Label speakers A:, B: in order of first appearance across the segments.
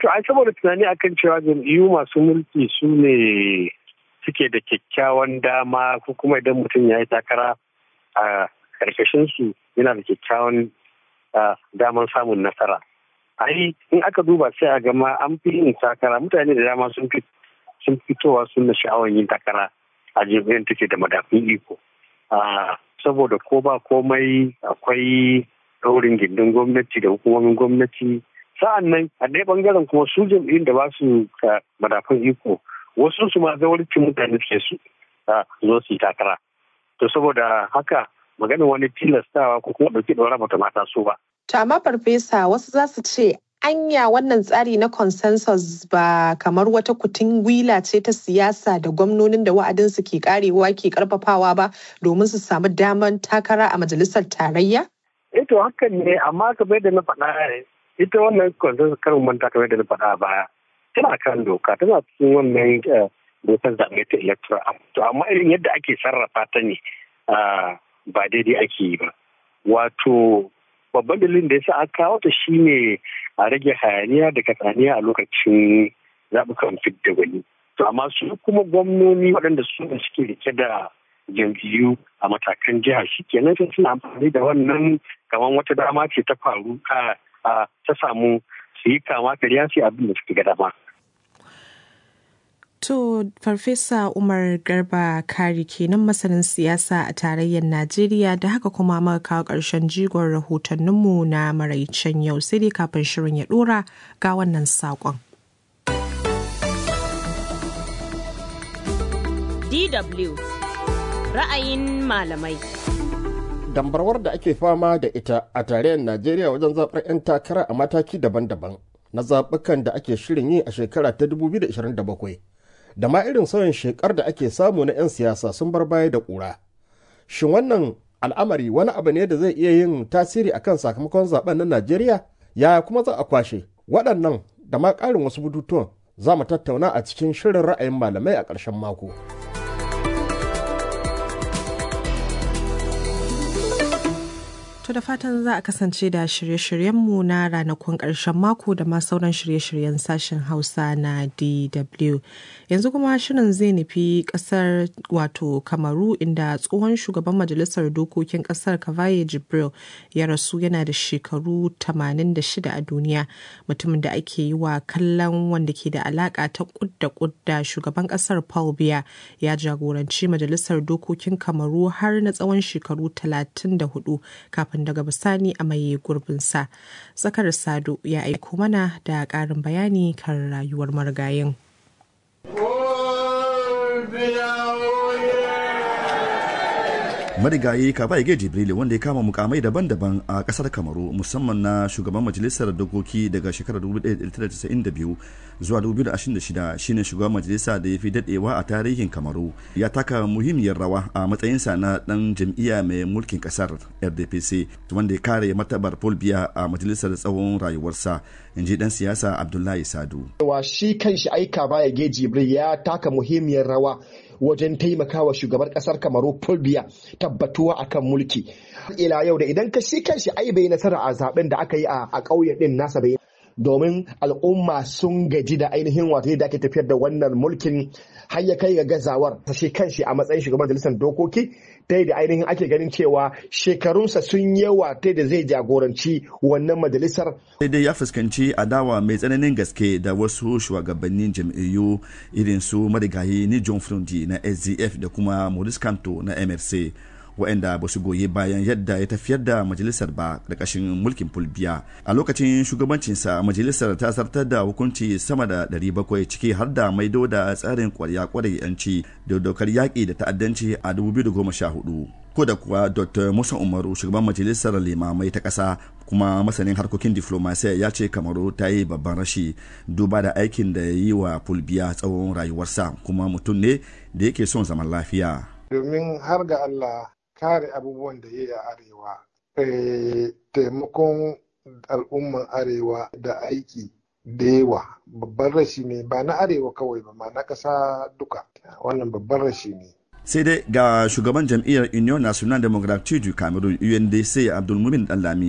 A: to ai saboda tunani akan cewa jam'iyyu masu mulki su ne suke da kyakkyawan dama ko kuma idan mutum ya yi takara a karkashin su yana da kyakkyawan daman samun nasara ai in aka duba sai a gama an fi yin takara mutane da dama sun fi sun fitowa sun da sha'awar yin takara a jam'iyyar take da madafin iko saboda ko ba komai akwai daurin gindin gwamnati da hukumomin gwamnati sa'an nan a ɗaya bangaren kuma su jam'iyyun da ba su madafin iko wasu su ma zawarcin mutane suke su zo su yi takara to saboda haka maganin wani tilastawa ko kuma ɗauki ɗaura bata mata so ba.
B: To amma farfesa wasu za su ce anya wannan tsari na consensus ba kamar wata kutun gwila ce ta siyasa da gwamnonin da wa'adinsu ke karewa ke karfafawa ba domin su samu damar takara a majalisar tarayya?
A: Ito hakan ne amma kamar da na faɗa ita wannan consensus karin manta kamar da na faɗa baya tana kan doka tana cikin wannan dokar zaɓe ta electoral to amma irin yadda ake sarrafa ta ne ba daidai ake yi ba wato babban dalilin da ya sa aka kawo ta shine a rage hayaniya da katsaniya a lokacin zaɓukan fidda gwani to amma su kuma gwamnoni waɗanda su da suke rike da jam'iyyu a matakan jiha shi kenan sai suna amfani da wannan kamar wata dama ce ta faru a ta samu su yi kama karya su abin da suke ga dama
B: To, Farfesa Umar Garba Kari kenan masanin siyasa a tarayyar Najeriya da haka kuma muka kawo ƙarshen jigon rahotanninmu na maraicen yau sai dai kafin shirin ya ɗora ga wannan saƙon.
C: DW ra'ayin malamai.
D: Dambarwar da ake fama da ita a tarayyar Najeriya wajen zaɓar 'yan takara a mataki daban-daban na zaɓukan da ake shirin yi a shekara ta 2027. da ma irin sauyin shekar da ake samu na 'yan siyasa sun bar baya da ƙura. Shin wannan al'amari wani abu ne da zai iya yin tasiri akan sakamakon zaben na Najeriya? Yaya kuma za a kwashe? Waɗannan da ma ƙarin wasu bututuwan za mu tattauna a cikin shirin ra'ayin malamai a ƙarshen mako.
B: To da fatan za a kasance da shirye-shiryenmu na ranakun ƙarshen mako da ma sauran shirye-shiryen sashen Hausa na DW. Yanzu kuma shirin zai nufi ƙasar wato Kamaru inda tsohon shugaban majalisar dokokin ƙasar Kavaye Jibril ya rasu yana da shekaru 86 a duniya mutumin da ake yi wa kallon wanda ke da alaƙa ta kudda kudda shugaban ƙasar Paul Biya ya jagoranci majalisar dokokin Kamaru har na tsawon shekaru 34 kafin kafin daga bisani a maye gurbinsa. Zakar Sado ya aiko mana da ƙarin bayani kan rayuwar marigayin.
E: marigayi kaba ige jibril wanda ya kama mukamai daban-daban a kasar kamaru musamman na shugaban majalisar dokoki daga shekarar 1992 zuwa 2026 shine shugaban majalisa da ya fi dadewa a tarihin kamaru ya taka muhimmiyar rawa a matsayinsa na dan jam'iyya mai mulkin kasar rdpc wanda ya kare matabar paul biya a majalisar tsawon rayuwarsa in ji dan siyasa abdullahi sadu
F: wa shi kanshi aika baya ge jibril ya taka muhimmiyar rawa wajen taimakawa shugaban kasar kamaru fulbiya tabbatuwa akan mulki ila yau da idan ka shi kanshi ai bai nasara a zaben da aka yi a ƙauye din nasa bai domin al'umma sun gaji da ainihin wato yadda ake tafiyar da wannan mulkin har ya kai ga gazawar ta shi kanshi a matsayin shugaban majalisar dokoki ta da ainihin ake ganin cewa shekarunsa sun yawa ta da zai jagoranci wannan majalisar.
E: sai dai ya fuskanci adawa mai tsananin gaske da wasu shugabannin jam'iyyu irin su marigayi ni john frundi na sdf da kuma maurice kanto na mrc waɗanda ba su goyi bayan yadda ya tafiyar da majalisar ba ƙarƙashin mulkin fulbiya a lokacin shugabancinsa majalisar ta zartar da hukunci sama da 700 ciki har da maido da tsarin kwarya kwarai yanci da dokar yaƙi da ta'addanci a 2014 ko da kuwa dr musa umaru shugaban majalisar limamai ta ƙasa kuma masanin harkokin diflomasiya ya ce kamaru ta yi babban rashi duba da aikin da ya yi wa fulbiya tsawon rayuwarsa kuma mutum ne da yake son zaman lafiya
G: domin har ga allah kare abubuwan da ya yi a arewa taimakon al'umman arewa da aiki da yawa babban rashi ne ba na arewa kawai ba ma na ƙasa duka wannan babban rashi ne
E: sai dai ga shugaban jam'iyyar union national democratic du cameroon undc abdulmumin dallami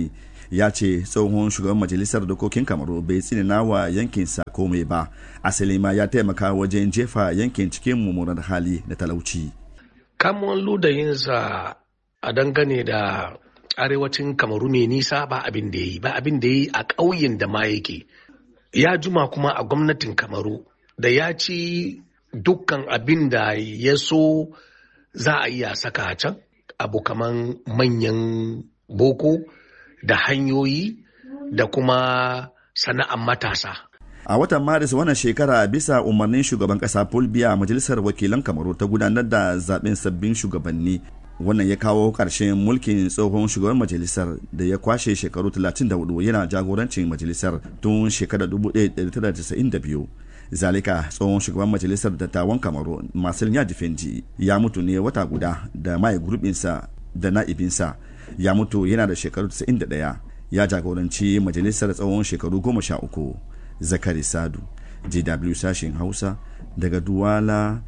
E: ya ce tsohon shugaban majalisar dokokin kamaru bai tsinina wa yankinsa komai ba asali ma ya taimaka wajen jefa yankin cikin mummunar hali da talauci
H: kamun ludayinsa a dangane da arewacin kamaru mai nisa ba abin da ya yi ba abin da ya yi a ƙauyen da ma yake ya juma kuma a gwamnatin kamaru da ya ci dukkan abin da ya so za a iya saka a can abu kaman manyan boko da hanyoyi da kuma sana'an matasa
E: a watan maris wannan shekara bisa umarnin shugaban kasa paul biya majalisar wakilan kamaru ta gudanar da zaben sabbin shugabanni wannan ya kawo ƙarshen mulkin tsohon shugaban majalisar da ya kwashe shekaru 34 yana jagorancin majalisar tun shekarar 1992 zalika tsohon shugaban majalisar dattawan kamaru marcel yadifendi ya mutu ne wata guda da mai gurbinsa da na'ibinsa ya mutu yana da shekaru 91 ya jagoranci majalisar tsawon shekaru 13 zakari sadu jw sashen hausa daga duwala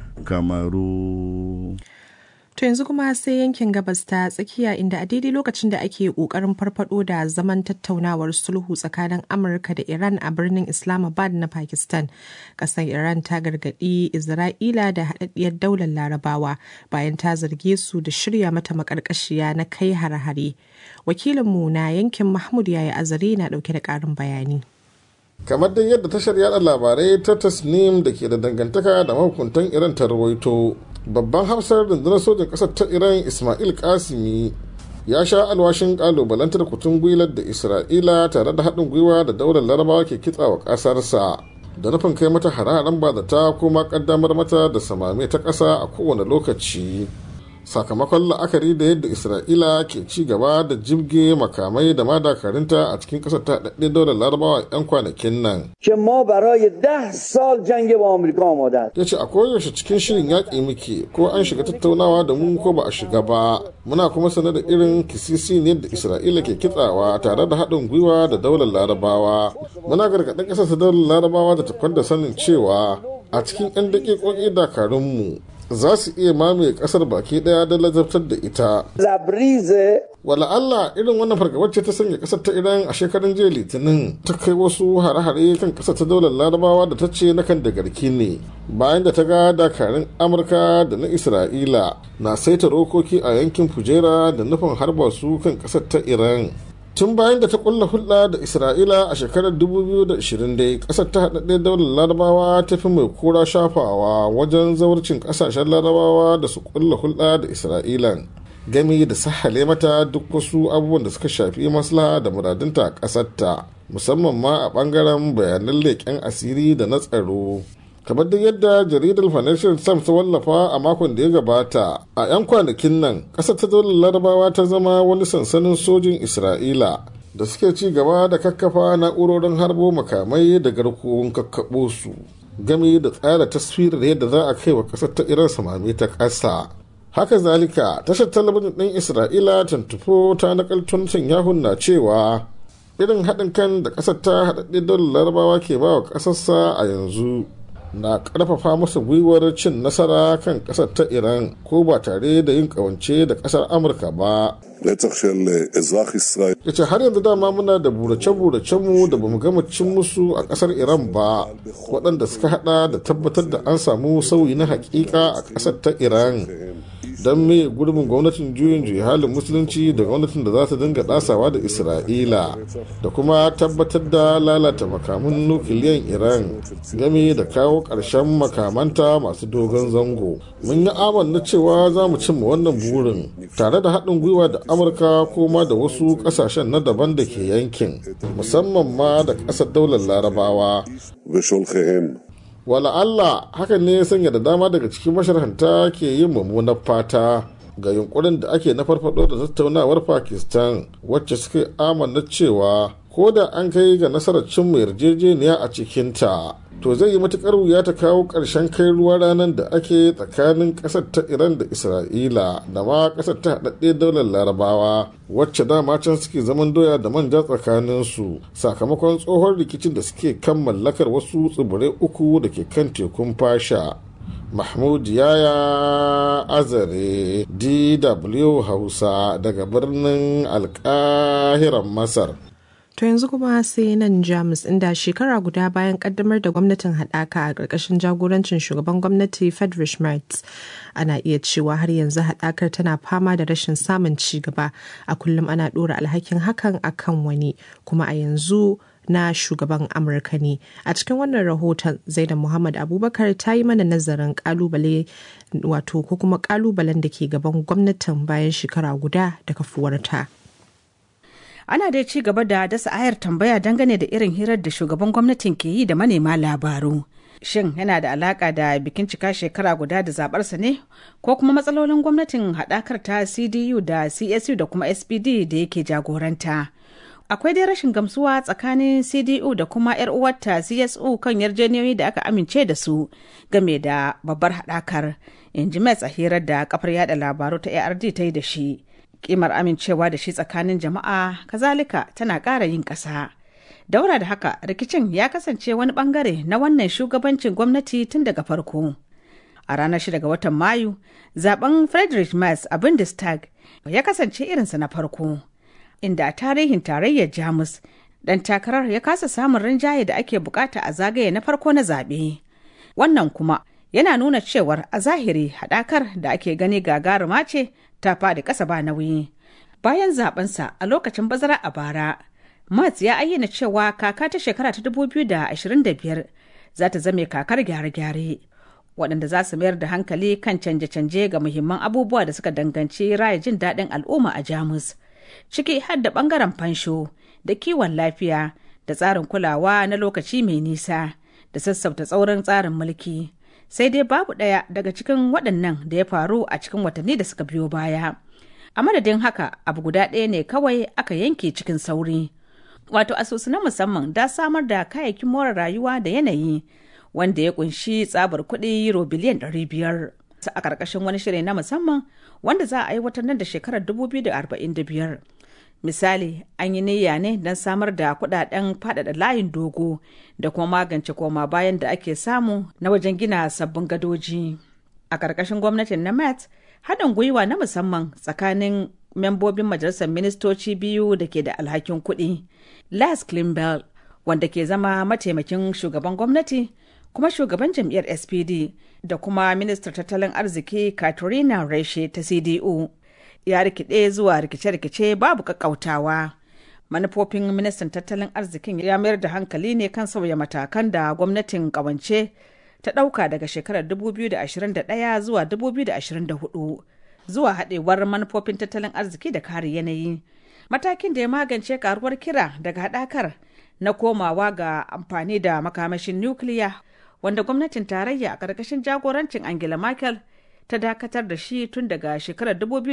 E: kamaru
B: To yanzu kuma sai yankin gabas ta tsakiya inda a daidai lokacin da ake kokarin farfado da zaman tattaunawar sulhu tsakanin Amurka da Iran a birnin Islamabad na Pakistan. Kasar Iran ta gargadi Isra'ila da haɗaɗɗiyar daular Larabawa bayan ta zarge su da shirya mata makarkashiya na kai hare-hare. Wakilinmu na yankin Mahmud Yaya Azare na ɗauke da ƙarin bayani.
I: kamar dai yadda tashar yada labarai ta tasnim da ke da dangantaka da mahukuntan iran ta rawaito babban hafsar rundunar sojan ƙasar ta iran ismail kasimi ya sha alwashin kalubalantar kutun gwilar da isra'ila tare da haɗin gwiwa da daular larabawa ke kitsawa ƙasarsa da nufin kai mata hararen ba da ta kuma ƙaddamar mata da samame ta ƙasa a kowane lokaci sakamakon la'akari da yadda isra'ila ke ci gaba da jibge makamai da madakarinta a cikin kasar ta daɗe daular larabawa 'yan kwanakin nan ya ce a koyaushe cikin shirin yaƙi muke ko an shiga tattaunawa da mu ko ba a shiga ba muna kuma sanar da irin kisisi ne da isra'ila ke kitsawa tare da haɗin gwiwa da daular larabawa muna gargaɗin ƙasar ta daular larabawa da tafar da sanin cewa a cikin 'yan daƙiƙoƙi dakarunmu za su iya mamaye kasar baki daya da lazabtar da ita. Wala Allah irin wannan fargabar ce ta sanya kasar ta Iran a shekarun jiya Litinin ta kai wasu hare-hare kan kasar ta daular Larabawa da ta ce na kan da garki ne bayan da ta ga dakarun Amurka da na Isra'ila na saita rokoki a yankin Fujera da nufin harba su kan kasar ta Iran. tun bayan da ta kulla hulɗa da isra'ila a shekarar 2020 dai ƙasar ta haɗaɗɗe daular larabawa ta fi mai kura shafawa wajen zawarcin ƙasashen larabawa da su kulla hulɗa da isra'ilan gami da sahale mata duk wasu abubuwan da suka shafi maslaha da muradunta a ƙasarta musamman ma a ɓangaren bayanan leƙen asiri da na tsaro kamar duk yadda jaridar financial times ta wallafa a makon da ya gabata a 'yan kwanakin nan ƙasar ta daular larabawa ta zama wani sansanin sojin isra'ila da suke ci gaba da kakkafa na'urorin harbo makamai da garkuwun kakkaɓo su gami da tsara taswirar yadda za a kai wa ƙasar ta iran samami ta ƙasa haka zalika tashar talabijin ɗin isra'ila tantufo ta nakaltun yahun na cewa irin haɗin kan da ƙasar ta haɗaɗɗe daular larabawa ke ba wa ƙasarsa a yanzu na karfafa masa gwiwar cin nasara kan kasar ta iran ko ba tare da yin kawance da kasar amurka ba ya ce har yanzu dama muna da burace-burace mu da bamu gama cin musu a kasar iran ba waɗanda suka hada da tabbatar da an samu sauyi na hakika a kasar ta iran don me gurbin gwamnatin juyin juyi halin musulunci da gwamnatin da za ta dinga dasawa da isra'ila da kuma tabbatar da lalata makaman nukiliyan iran game da kawo ƙarshen makamanta masu dogon zango mun yi amanna cewa za mu cimma wannan burin tare da haɗin gwiwa da amurka kuma da wasu ƙasashen na daban da ke yankin musamman ma da ƙasar daular larabawa wala Allah hakan ne ya sanya da dama daga cikin masharhanta ke yin mummunar fata ga yunkurin da ake na farfado da tattaunawar Pakistan wacce suka amanna cewa ko da an kai ga nasarar cimma yarjejeniya a cikinta to zai yi matukar wuya ta kawo ƙarshen kai ruwa ranar da ake tsakanin ƙasar ta iran da isra'ila da ma ƙasar ta haɗaɗɗe daular larabawa wacce dama can suke zaman doya da manja tsakaninsu sakamakon tsohon rikicin da suke kan mallakar wasu tsibirai uku da ke kan tekun fasha mahmud yaya azare dw hausa daga birnin alkahiran masar
B: To yanzu kuma sai nan Jamus inda shekara guda bayan kaddamar da gwamnatin haɗaka a ƙarƙashin jagorancin shugaban gwamnati Friedrich Merz ana iya cewa har yanzu haɗakar tana fama da rashin samun ci gaba a kullum ana ɗora alhakin hakan akan wani kuma a yanzu na shugaban amurka ne a cikin wannan rahoton zainab muhammad abubakar ta yi mana nazarin kalubale wato ko kuma kalubalen da ke gaban gwamnatin bayan shekara guda da kafuwarta
J: ana dai ci gaba da dasa ayar tambaya dangane da irin hirar da shugaban gwamnatin ke yi da manema labaru shin yana da alaka da bikin cika shekara guda da zabarsa ne ko kuma matsalolin gwamnatin haɗakar ta cdu da csu da kuma spd da yake jagoranta akwai dai rashin gamsuwa tsakanin cdu da kuma 'yar uwarta csu kan yarjejeniyoyi da aka amince da su game da babbar haɗakar in ji a hirar da kafar yada labaru ta ard ta yi da shi kimar amincewa da shi tsakanin jama'a kazalika tana ƙara yin ƙasa daura da haka rikicin ya kasance wani bangare na wannan shugabancin gwamnati tun daga farko a ranar 6 ga watan mayu zaben friedrich Merz a bundestag ya kasance irinsa na farko inda a tarihin tarayyar jamus dan takarar ya kasa samun rinjaye da ake bukata a zagaye na farko na zaɓe wannan kuma yana nuna cewar a zahiri haɗakar da ake gani gagaruma ce ta faɗi ƙasa ba nauyi bayan zabensa a lokacin bazara a bara Mats ya ayyana cewa kaka ta shekara ta 2025 za ta zame kakar gyare-gyare waɗanda za su mayar da hankali kan canje-canje ga muhimman abubuwa da suka danganci raya jin daɗin al'umma a Jamus. Ciki har da ɓangaren fansho da kiwon lafiya da tsarin kulawa na lokaci mai nisa da sassauta tsaurin tsarin mulki. Sai dai babu ɗaya daga cikin waɗannan da ya faru a cikin watanni da suka biyo baya. A madadin haka abu guda ɗaya ne kawai aka yanke cikin sauri. wato asusu na musamman da samar da kayayyakin more rayuwa da yanayi wanda ya kunshi tsabar kuɗi euro biliyan 500 a ƙarƙashin wani shiri na musamman wanda za a aiwatar nan da shekarar 2045 misali an yi niyya ne don samar da kuɗaɗen faɗaɗa layin dogo da kuma magance koma bayan da ake samu na wajen gina sabbin gadoji a ƙarƙashin gwamnatin na met haɗin gwiwa na musamman tsakanin membobin majalisar ministoci biyu da ke da alhakin kuɗi Lars Klimbel wanda ke zama mataimakin shugaban gwamnati kuma shugaban jam'iyyar SPD da kuma ministar tattalin arziki Katrina Reshe ta CDU ya rikide zuwa rikice-rikice babu kakkautawa. Manufofin ministan tattalin arzikin ya mayar da hankali ne kan sauya matakan da gwamnatin kawance ta ɗauka daga shekarar 2021 zuwa 2024 zuwa haɗewar manufofin tattalin arziki da kare yanayi. matakin da ya magance karuwar kira daga haɗakar na komawa ga amfani da makamashin nukiliya wanda gwamnatin tarayya a ƙarƙashin jagorancin angela merkel ta dakatar da shi tun daga shekarar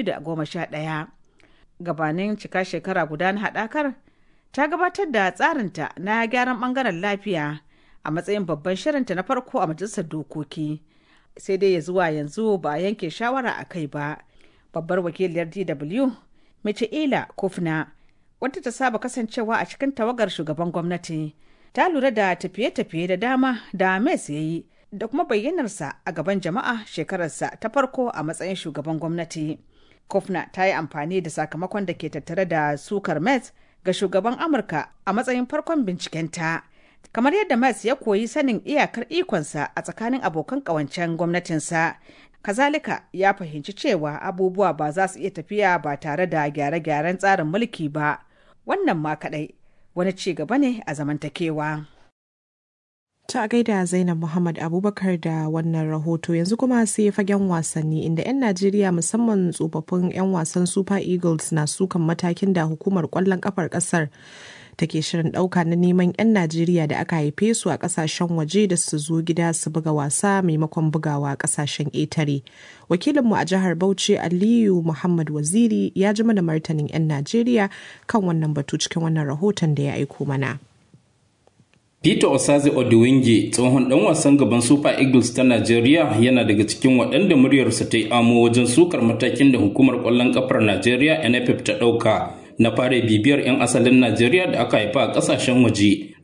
J: 2011 gabanin cika shekara guda na haɗakar ta gabatar da tsarinta na gyaran ɓangaren lafiya a matsayin babban shirinta na farko a majalisar dokoki sai dai ya zuwa yanzu ba a yanke shawara a kai ba babbar wakiliyar dw Michaela Kofna, wadda ta saba kasancewa a cikin tawagar shugaban gwamnati, ta lura da tafiye-tafiye da dama da Mes ya yi da kuma bayyanarsa a gaban jama'a shekararsa ta farko a matsayin shugaban gwamnati. Kofna ta yi amfani da sakamakon da ke tattare da sukar Mes ga shugaban Amurka a matsayin farkon bincikenta. Kamar yadda Mes ya koyi sanin iyakar ikonsa a tsakanin abokan ƙawancen gwamnatinsa kazalika ya fahimci cewa abubuwa ba za su iya tafiya ba tare da gyare-gyaren tsarin mulki ba wannan ma kadai wani ci gaba ne a zamantakewa.
B: Ta gaida Zainab Muhammad Abubakar da wannan rahoto yanzu kuma sai fagen wasanni inda 'yan Najeriya musamman tsofaffin 'yan wasan Super Eagles na sukan matakin da hukumar kwallon kafar kasar take shirin ɗauka na neman 'yan Najeriya da aka haife su a ƙasashen waje da su zo gida su buga wasa maimakon bugawa a ƙasashen ƙetare. Wakilinmu a jihar Bauchi Aliyu Muhammad Waziri ya ji mana martanin 'yan Najeriya kan wannan batu cikin wannan rahoton da ya aiko mana.
K: Peter Osaze Odiwinge tsohon dan wasan gaban Super Eagles ta Najeriya yana daga cikin waɗanda muryarsa ta yi amo wajen sukar matakin da hukumar ƙwallon ƙafar Najeriya NFF ta ɗauka na fara bibiyar 'yan asalin Najeriya da aka haifa a ƙasashen waje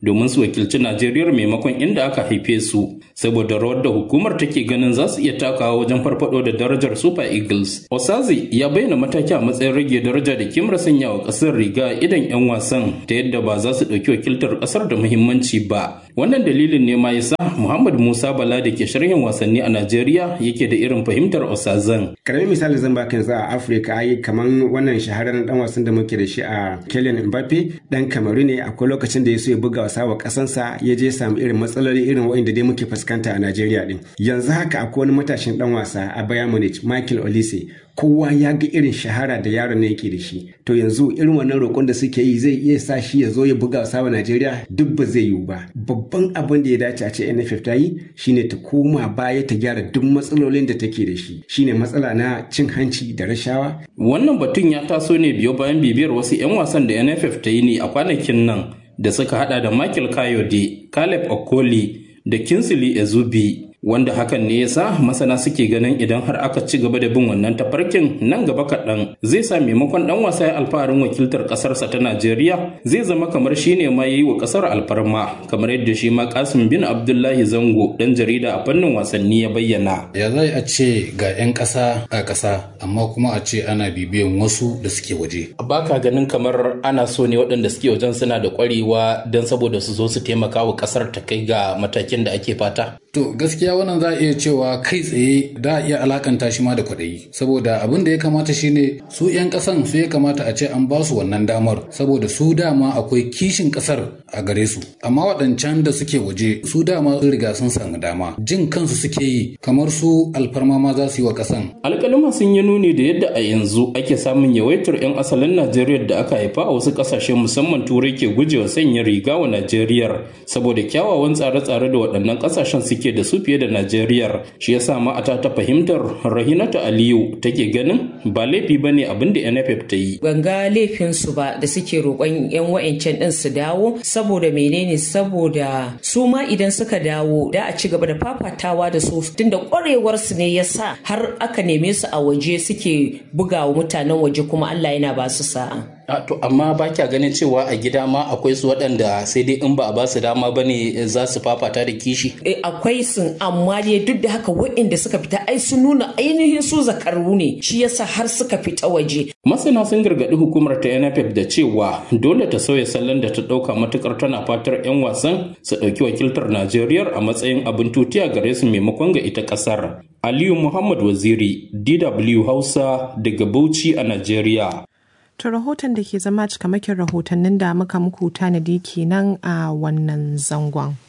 K: domin su wakilci Najeriya maimakon inda aka haife su saboda rawar da hukumar take ganin za su iya takawa wajen farfado da darajar Super Eagles. Osazi ya bayyana mataki a matsayin rage daraja da kimar sanya wa kasar riga idan 'yan wasan ta yadda ba za su ɗauki wakiltar kasar da muhimmanci ba. Wannan dalilin ne ma yasa Muhammad Musa Bala da ke sharhin wasanni a Najeriya yake da irin fahimtar Osazan.
L: Karamin misali zan baka yanzu a Afirka ai kaman wannan shahararren dan wasan da muke da shi a Kylian Mbappe dan Kamaru ne akwai lokacin da ya so ya buga wasa wa kasansa ya je samu irin matsaloli irin waɗanda dai muke fuskanta a Najeriya din. Yanzu haka akwai wani matashin dan wasa a Bayern Munich Michael Olise kowa ya ga irin shahara da yaron ne yake da shi to yanzu irin wannan roƙon da suke yi zai iya sa shi ya zo ya buga wasa wa Najeriya duk ba zai yiwu ba babban abin da ya dace a ce NFF ta yi shine ta koma baya ta gyara duk matsalolin da take da shi shine matsala na cin hanci da rashawa
K: wannan batun ya taso ne biyo bayan bibiyar wasu 'yan wasan da NFF ta yi ne a kwanakin nan da suka hada da Michael Kayode Caleb Okoli da Kinsley Ezubi wanda hakan ne yasa masana suke ganin idan har aka ci gaba da bin wannan tafarkin nan gaba kaɗan zai sa maimakon ɗan wasa ya alfaharin wakiltar ƙasarsa ta Najeriya zai zama kamar shi ne ma yi wa ƙasar alfarma kamar yadda shi ma Kasim bin Abdullahi Zango ɗan jarida a fannin wasanni ya bayyana.
M: Ya zai a ce ga 'yan ƙasa a ƙasa amma kuma a ce ana bibiyan wasu da suke waje.
K: Baka ganin kamar ana so ne waɗanda suke wajen suna da ƙwarewa don saboda su zo su taimaka wa ƙasar ta kai ga matakin da ake fata.
M: To gaskiya wannan za a iya cewa kai tsaye da a iya alakanta shi ma da kwaɗayi saboda abin da ya kamata shine su 'yan ƙasan su ya kamata a ce an ba su wannan damar saboda su dama akwai kishin ƙasar a gare su amma waɗancan da suke waje su dama sun riga sun samu dama jin kansu suke yi kamar su alfarma ma za su yi wa ƙasan.
K: alƙaluma sun yi nuni da yadda a yanzu ake samun yawaitar 'yan asalin najeriya da aka haifa a wasu ƙasashe musamman turai ke gujewa sanya riga wa najeriya saboda kyawawan tsare-tsare da waɗannan ƙasashen suke suke da su fiye da Najeriya shi yasa ma ata ta fahimtar Rahinatu Aliyu take ganin ba laifi bane abin da NFF ta yi.
N: Ban ga laifin su ba da suke roƙon yan wa'ancan din su dawo saboda menene saboda su ma idan suka dawo da a ci gaba da fafatawa da su tunda ƙwarewar su ne yasa har aka neme su a waje suke bugawa mutanen waje kuma Allah yana ba su sa'a.
K: A to amma ba kya ganin cewa a gida ma akwai su waɗanda sai dai in ba a ba su dama ba ne za su fafata da kishi.
N: E, akwai sun amma dai duk da haka waɗanda suka fita ai sun nuna ainihin su zakaru ne shi yasa har suka fita waje.
K: Masana sun gargaɗi hukumar ta NFF da cewa dole ta sauya salon da ta ɗauka matukar tana fatar 'yan wasan su ɗauki wakiltar Najeriya a matsayin abin tutiya gare su maimakon ga ita ƙasar. Aliyu Muhammad Waziri, DW Hausa daga Bauchi a Najeriya.
B: To rahoton da ke zama cikamakin rahotannin da muka muku tanadi kenan a wannan zangon.